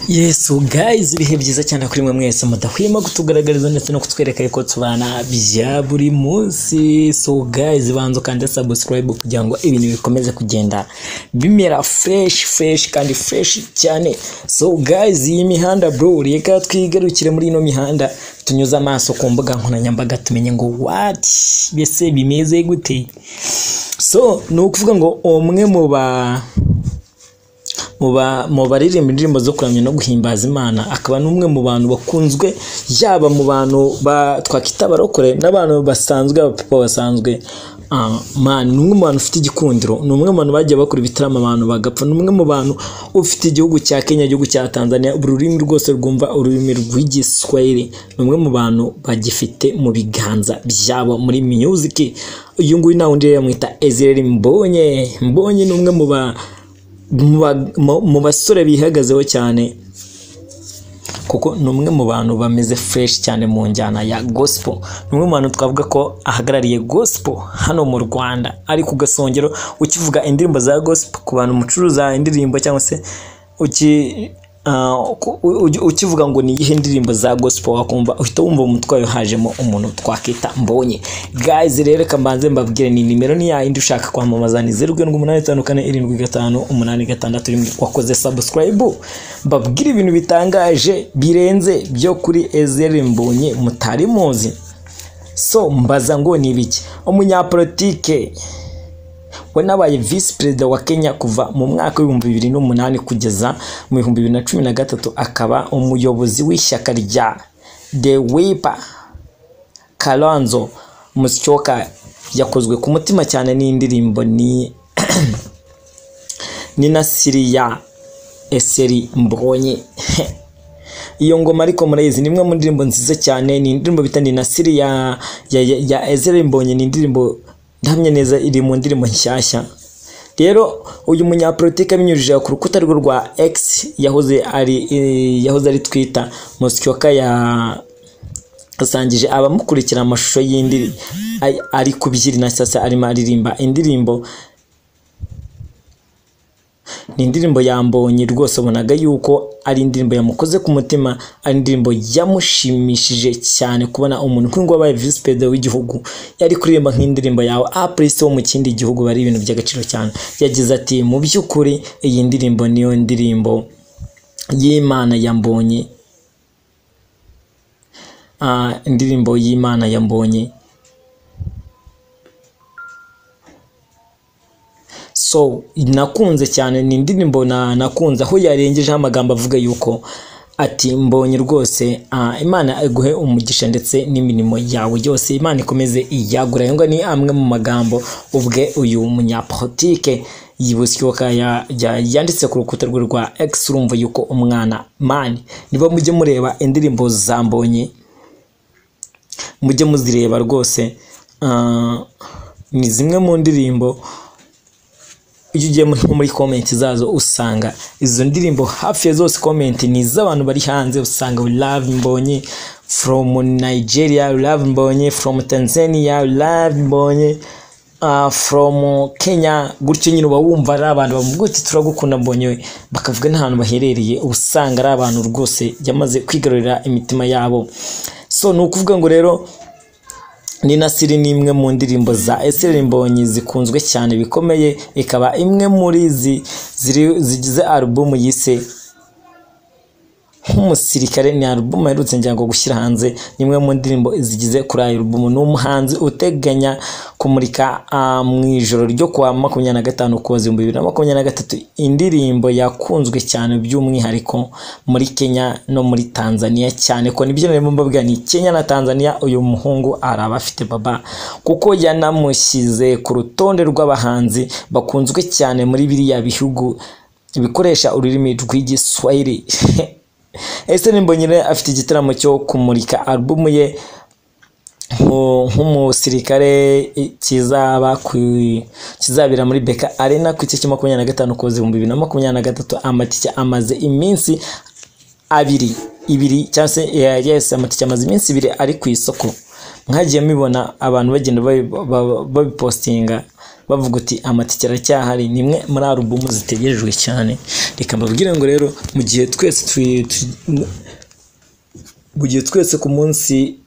yesu guys ibihe byiza cyane kuri mwe mwese mudahwema kutugaragariza ndetse no kutwereka yuko tubana bya buri munsi so guys banza ukande subscribe kugira ngo ibintu bikomeze kugenda bimera fresh fresh kandi fresh cyane so guys iyi mihanda bro reka twigarukire muri ino mihanda tunyuze amaso ku mbuga nkoranyambaga tumenye ngo what mbese bimeze gute so ni ukuvuga ngo umwe mu ba mu ba- mu baririmba indirimbo zo kuramya no guhimbaza imana akaba n'umwe mu bantu bakunzwe yaba mu bantu ba- twakwita abarokore n'abantu basanzwe abapapa basanzwe Ah, man, ni umwe mu bantu ufite igikundiro ni umwe mu bantu bagiye bakora ibitaramo abantu bagapfa ni umwe mu bantu ufite igihugu cya kenya igihugu cya tanzania ururimi rwose rwumva ururimi rw'igiswahili ni umwe mu bantu bagifite mu biganza byabo muri music uyu nguyu nta wundi rero yamwita ezireli mbonye mbonye ni umwe mu ba mu ba- mu- mu basore bihagazeho cyane kuko ni umwe mu bantu bameze fureshi cyane mu njyana ya gosipo ni umwe mu bantu twavuga ko ahagarariye gosipo hano mu rwanda ari ku gasongero ukivuga indirimbo za gosipo ku bantu mucuruza indirimbo cyangwa se uki ah, ku- u- u- ukivuga ngo ni iyihe ndirimbo za gosipo wakumva uhita wumva mu mutwayo hajemo umuntu twakita mbonye gayizi rero reka mbanze mbabwire ni nimero ni yayindi ushaka kwamamaza ni zeru karindwi umunani tanu kane irindwi gatanu umunani gatandatu rimwe wakoze sabusikarayibu mbabwire ibintu bitangaje birenze byo kuri ezeri mbonye mutari muzi so mbaza ngo ni ibiki umunyapolitike we nabaye visi perezida wa kenya kuva mu mwaka w'ibihumbi bibiri n'umunani kugeza mu bihumbi bibiri na cumi na gatatu akaba umuyobozi w'ishyaka rya the wipa karanzo musyoka yakozwe ku mutima cyane n'indirimbo ni ni na siriya eseri mbonye iyo ngoma ariko murayizi ni imwe mu ndirimbo nziza cyane ni indirimbo bita ninasiri ya, ya, ya, ya ezere mbonye ni indirimbo ndahamya neza iri mu ndirimbo nshyashya rero uyu munyapolitike abinyujije ku rukuta rwe rwa x yahoze ari eh, yahoze ari twita mosyoka ya yasangije abamukurikira amashusho y'indi ay- ari kubyina sasa arimo aririmba indirimbo ni indirimbo yambonye rwose ubonaga yuko ari indirimbo yamukoze ku mutima ari indirimbo yamushimishije cyane kubona umuntu nk'uyu nguyu wabaye visi perezida w'igihugu yari kuririmba nk'indirimbo yawe apurisi wo mu kindi gihugu bari ibintu by'agaciro cyane yagize ati mu by'ukuri iyi ndirimbo niyo ndirimbo y'imana yambonye Ah, indirimbo y'imana yambonye so nakunze cyane ni indirimbo na, nakunze aho yarengejeho amagambo avuga yuko ati mbonye rwose ah, imana iguhe umugisha ndetse n'imirimo yawe yose imana ikomeze iyagura ayo ngayo ni amwe mu magambo ubwe uyu munyapolitike yibusyoka ya, ya, yanditse ku rukuta rwe rwa x urumva yuko umwana mani niba mujye mureba indirimbo za mbonye mujye muzireba rwose ah, ni zimwe mu ndirimbo iyo ugiye nko muri komenti zazo usanga izo ndirimbo hafi ya zose komenti ni iz'abantu bari hanze usanga love mbonye from nigeria love mbonye from tanzania love mbonye uh, from kenya gutyo nyine uba wumva ari abantu bavuga uti turagukunda mbonye we bakavuga n'ahantu baherereye uba usanga ari abantu rwose yamaze kwigarurira imitima yabo so ni ukuvuga ngo rero ni Nasiri ni imwe mu ndirimbo za Estere Mbonyi zikunzwe cyane bikomeye ikaba imwe muri zi ziri- zigize alubumu yise nk'umusirikare ni alubumu aherutse njyango gushyira hanze ni imwe mu ndirimbo zigize kuri ayo alubumu ni umuhanzi uteganya kumurika ah, mu ijoro ryo kuwa makumyabiri na gatanu ukuboza ibihumbi bibiri na makumyabiri na gatatu indirimbo yakunzwe cyane by'umwihariko muri Kenya no muri Tanzania cyane ko nibyo narimo mbabwira ni Kenya na Tanzania uyu muhungu araba afite baba kuko yanamushyize ku rutonde rw'abahanzi bakunzwe cyane muri biriya bihugu bikoresha ururimi rw'igiswahili ese nimbonyine afite igitaramo cyo kumurika alubumu ye nko- nk'umusirikare i- kizaba ku- kizabera muri beka arena ku itariki makumyabiri na gatanu kuza ibihumbi bibiri na makumyabiri na gatatu amatike amaze iminsi abiri ibiri cyangwa se eh, yes amatike amaze iminsi ibiri ari ku isoko mwagiye mubibona abantu bagenda babi- ba- ba- babipositinga bavuga uti amatike aracyahari ni imwe muri alubumu zitegerejwe cyane reka mbabwire ngo rero mu gihe twese twi- tu- mu gihe twese ku munsi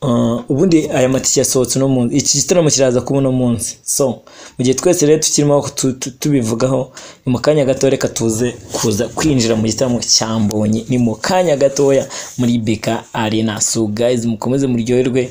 uh, ubundi aya matike yasohotse uno munsi iki gitaramo kiraza kuba uno munsi so mu gihe twese rero tukirimo aho tu- tu- tubivugaho ni mu kanya gato reka tuze kuza kwinjira mu gitaramo cya mbonye ni mu kanya gatoya muri beka arena so guys mukomeze muryoherwe